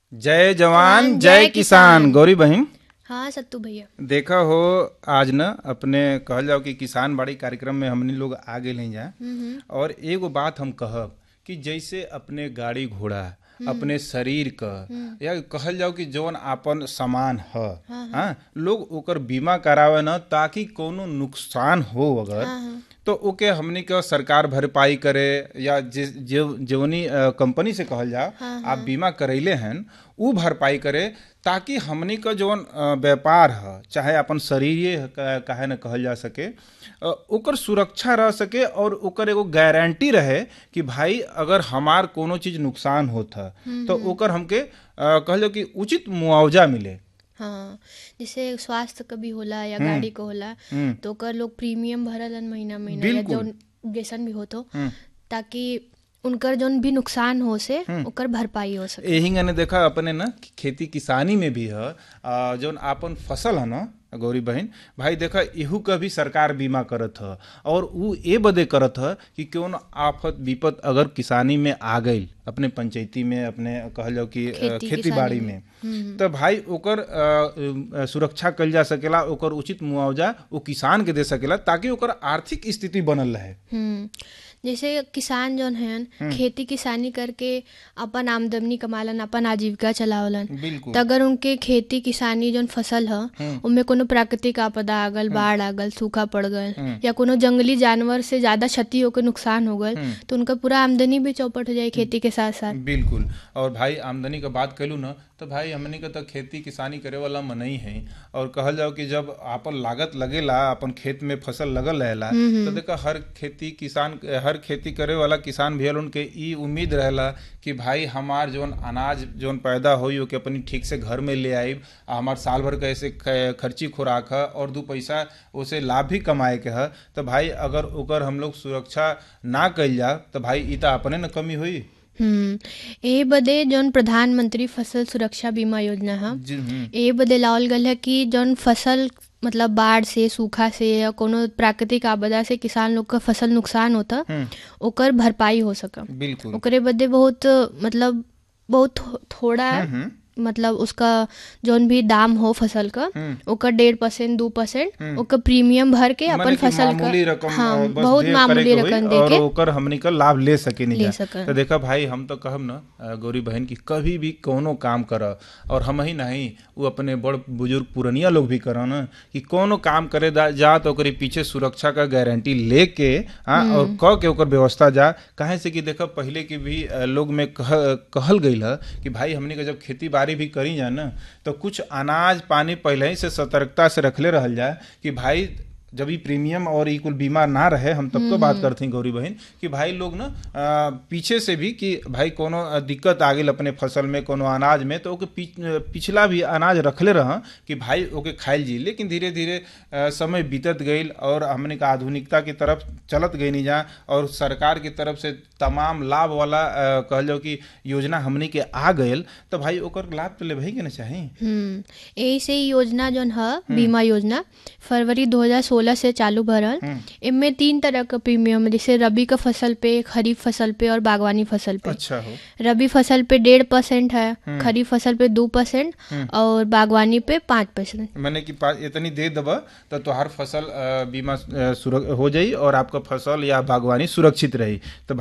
जय जवान जय किसान गौरी बहन हाँ सत्तू भैया देखा हो आज न अपने कहल जाओ कि किसान बाड़ी कार्यक्रम में हमनी लोग आ गए हैं जा और एगो बात हम कहब कि जैसे अपने गाड़ी घोड़ा अपने शरीर क या कहल जाओ कि जौन आपन सामान ह हाँ लोग ओकर बीमा करावे न ताकि कोनो नुकसान हो अगर तो ओके हमनी के सरकार भरपाई करे या जे- जे- जवनी अ, कंपनी से कहल जा आप बीमा करैले हन उ भरपाई करे ताकि हमनी का जौन अ, व्यापार ह चाहे अपन शरीर काहे न कहल जा सके अ, ओकर सुरक्षा रह सके और ओकर एगो गारंटी रहे कि भाई अगर हमार कोनो चीज नुकसान होत ह तो ओकर हमके अ, कहल जाओ कि उचित मुआवजा मिले हाँ जैसे स्वास्थ्य का भी होला या गाड़ी का होला तो ओकर लोग प्रीमियम भरलन महीना महीना या बिल्कुल। जौन जैसन भी होतो ताकि उनकर जौन भी नुकसान हो से ओकर भरपाई हो सके यही गने देखा अपने न कि खेती किसानी में भी है आ, जौन आपन फसल है न गौरी बहन भाई देखा इहू का भी सरकार बीमा करत ह और उ ए बदे करत ह कि कौन आफत विपत अगर किसानी में आ गई अपने पंचायती में अपने कहल जाओ कि अ, खेती खेती किसानी बाड़ी में। में तो भाई ओकर अ, अ, सुरक्षा कल जा सकेला ओकर उचित मुआवजा वो किसान के दे सकेला ताकि ओकर आर्थिक स्थिति बनल रहे हम्म जैसे किसान जौन हैं खेती किसानी करके अपन आमदनी कमालन अपन आजीविका चलावलन बिल्कुल तो अगर उनके खेती किसानी जौन फसल ह उनमें कोनो प्राकृतिक आपदा आ गल बाढ़ आ गल सूखा पड़ गल या कोनो जंगली जानवर से ज्यादा क्षति होकर नुकसान हो गल तो उनका पूरा आमदनी भी चौपट हो जाए खेती के साथ साथ बिल्कुल और भाई आमदनी का बात कलू ना तो भाई हमनी के तो खेती किसानी करे वाला मनई है और कहल जाओ कि जब आपन लागत लगेला अपन खेत में फसल लगल रहेला तो देखा हर खेती किसान हर खेती करे वाला किसान भैया लोगन के ई उम्मीद रहेला कि भाई हमार जौन अनाज जौन पैदा होई ओके अपनी ठीक से घर में ले आइब आ हमार साल भर का ऐसे ख- खर्ची खुराक है और दू पैसा उसे लाभ भी कमाए के है तो भाई अगर ओकर हम लोग सुरक्षा ना कइल जा तो भाई ई तो अपने न कमी हुई हम्म ए बदे जौन प्रधानमंत्री फसल सुरक्षा बीमा योजना है जी हम्म ए बदे लावल गल है कि जौन फसल मतलब बाढ़ से सूखा से या कोनो प्राकृतिक आपदा से किसान लोग का फसल नुकसान होता ओकर भरपाई हो सका बिल्कुल ओकरे बदे बहुत मतलब बहुत थो, थोड़ा मतलब उसका जौन भी दाम हो फसल का ओकर डेढ़ परसेंट दू परसेंट ओकर प्रीमियम भर के अपन माने कि फसल मामूली का रकम हाँ अ, बस बहुत दे मामूली करे के होई रकम और दे के ओकर हमनी का लाभ ले सके नहीं ले जा सकन। तो देखा भाई हम तो कहब ना अ, गौरी बहन की कभी भी कोनो काम कर और हम ही नहीं वो अपने बड़ बुजुर्ग पुरनिया लोग भी कर ना कि कोनो काम करे दा- जा तो ओकरे पीछे सुरक्षा का गारंटी लेके हाँ और क के ओकर व्यवस्था जा काहे से कि देखा पहले के भी अ, लोग में कह, कहल गई है कि भाई हमनी के जब खेती बाड़ी भी करी जा ना तो कुछ अनाज पानी पहले ही से सतर्कता से रखले रहल जाए कि भाई जब ई प्रीमियम और ई कुल बीमा ना रहे हम तब तो बात करते हैं गौरी बहन कि भाई लोग ना अ, पीछे से भी कि भाई कोनो अ, दिक्कत आ गई अपने फसल में कोनो अनाज में तो ओके पीछ- अ, पिछला भी अनाज रखले रह कि भाई ओके खाइल जी लेकिन धीरे धीरे अ, समय बीतत गई और हमने का आधुनिकता की तरफ चलत गई नहीं जा और सरकार की तरफ से तमाम लाभ वाला अ, कहल जाओ कि योजना हमने के आ गयल तो भाई ओकर लाभ तो लेबही के ना चाही हम्म यही से ही योजना जौन है बीमा योजना फरवरी 2016 से चालू भरल इनमें तीन तरह का प्रीमियम है जैसे रबी का फसल पे खरीफ फसल पे और बागवानी फसल पे अच्छा हो रबी फसल पे डेढ़ परसेंट है खरीफ फसल पे दो परसेंट और बागवानी पे पाँच परसेंट मैंने कि पा- इतनी दे दबा तो तोहार फसल अ, बीमा अ, सुरक हो जाई और आपका फसल या बागवानी सुरक्षित रही तो